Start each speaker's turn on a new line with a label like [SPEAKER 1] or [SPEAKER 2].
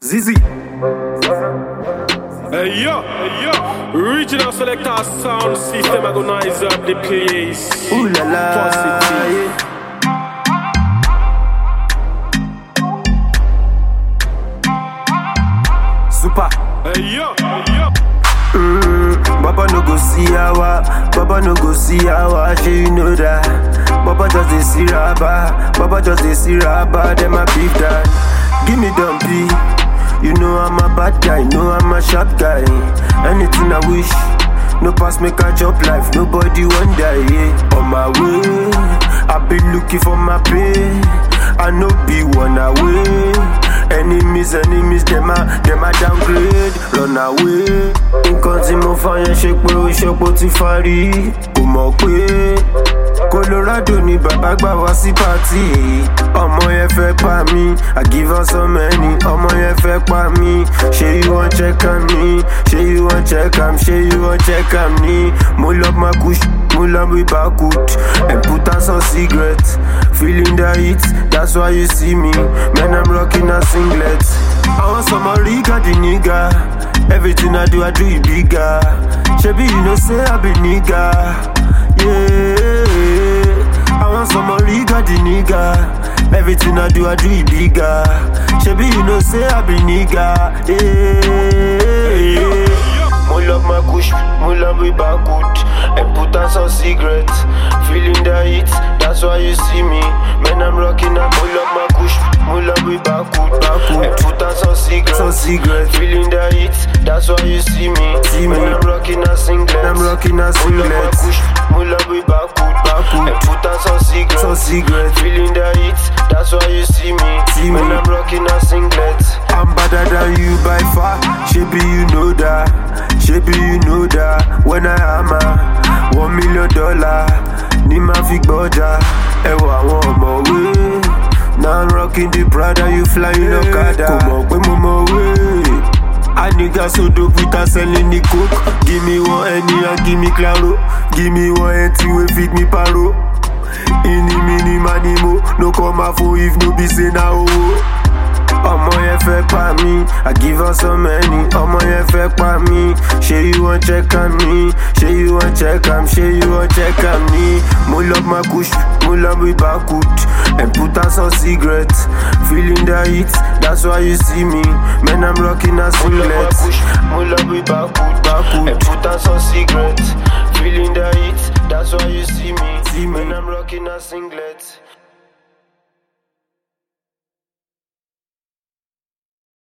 [SPEAKER 1] Zizi.
[SPEAKER 2] Hey yo, hey yo, regional selector sound system agonize up the place.
[SPEAKER 1] Ooh la la.
[SPEAKER 2] Positive.
[SPEAKER 1] yeah. Super.
[SPEAKER 2] Hey yo, hey yo.
[SPEAKER 1] Baba no go see our, Baba no go see our, shey you know that. Baba just dey see raba, Baba just dey see raba, them a beef that. Give me dumpy, you know I'm a bad guy, know I'm a sharp guy. Anything I wish, no pass make I chop life, nobody want die. Yeah. On my way, I been looking for my pay, I no be one away. Enemies, enemies, them a, them a downgrade, run away. Nǹkan tí mo fa yẹn ṣe pé ó ṣọpọ̀ ti farí. Kò mọ̀ pé Colorado ni bàbá gbà wá sí pàtì. Ọmọ yẹn fẹ́ pa mí, I give her so many. Ọmọ yẹn fẹ́ pa mí, ṣé you wan check am ni? Ṣé you wan check am? Ṣé you wan check am ni? Mo lọ ma kush, mo lọ bí bakut. And put out some cigarette, feeling the heat, that's why you see me. Man, I'm rocking a singlet. I want some Riga the nigga. Everything I do, I do it bigger. Shebi, you know, say I be nigga. Yeah. I want some Riga the nigga. Everything I do, I do it bigger. Shebi, you know, say I be nigga. Yeah. Mo love my kush, mo love we bakut And put on some cigarette Feeling the heat, that's why you see me Man, I'm rocking up, mo love my kush Mo love we bakut, bakut And put on some cigarette, some cigarette Feeling the heat, that's why you see me see Man, I'm rocking a singlet I'm rocking a singlet Mo love my kush, mo love we bakut, bakut And put on some cigarette, some cigarette Feeling the heat, that's why you see me see Man, I'm rocking a singlet I'm better than you by far Shaby, you know that Shaby, you know that When I am a one million dollar Ní ma fi gbọ́jà Ẹwà àwọn ọmọwé Now I'm rocking the Prada You flying Okada Kò mọ̀ pé mo mọ̀ wé I nigga so dope with a selling the coke Give me one any and give me claro Give me one empty wey feed me paro Ini mini manimo No come out for if no be say na owó. ọmọ yẹn fẹ́ pa mí I give her so many ọmọ yẹn fẹ́ pa mí ṣé you wan check am ni ṣé you wan check am ṣé you wan check am ni mo lọ ma kush mo lọ bí bakut and put on some cigarette feeling the heat that's why you see me man I'm rocking a singlet mo lọ bí bakut bakut and put on some cigarette feeling the heat that's why you see me, see me. man I'm rocking a singlet.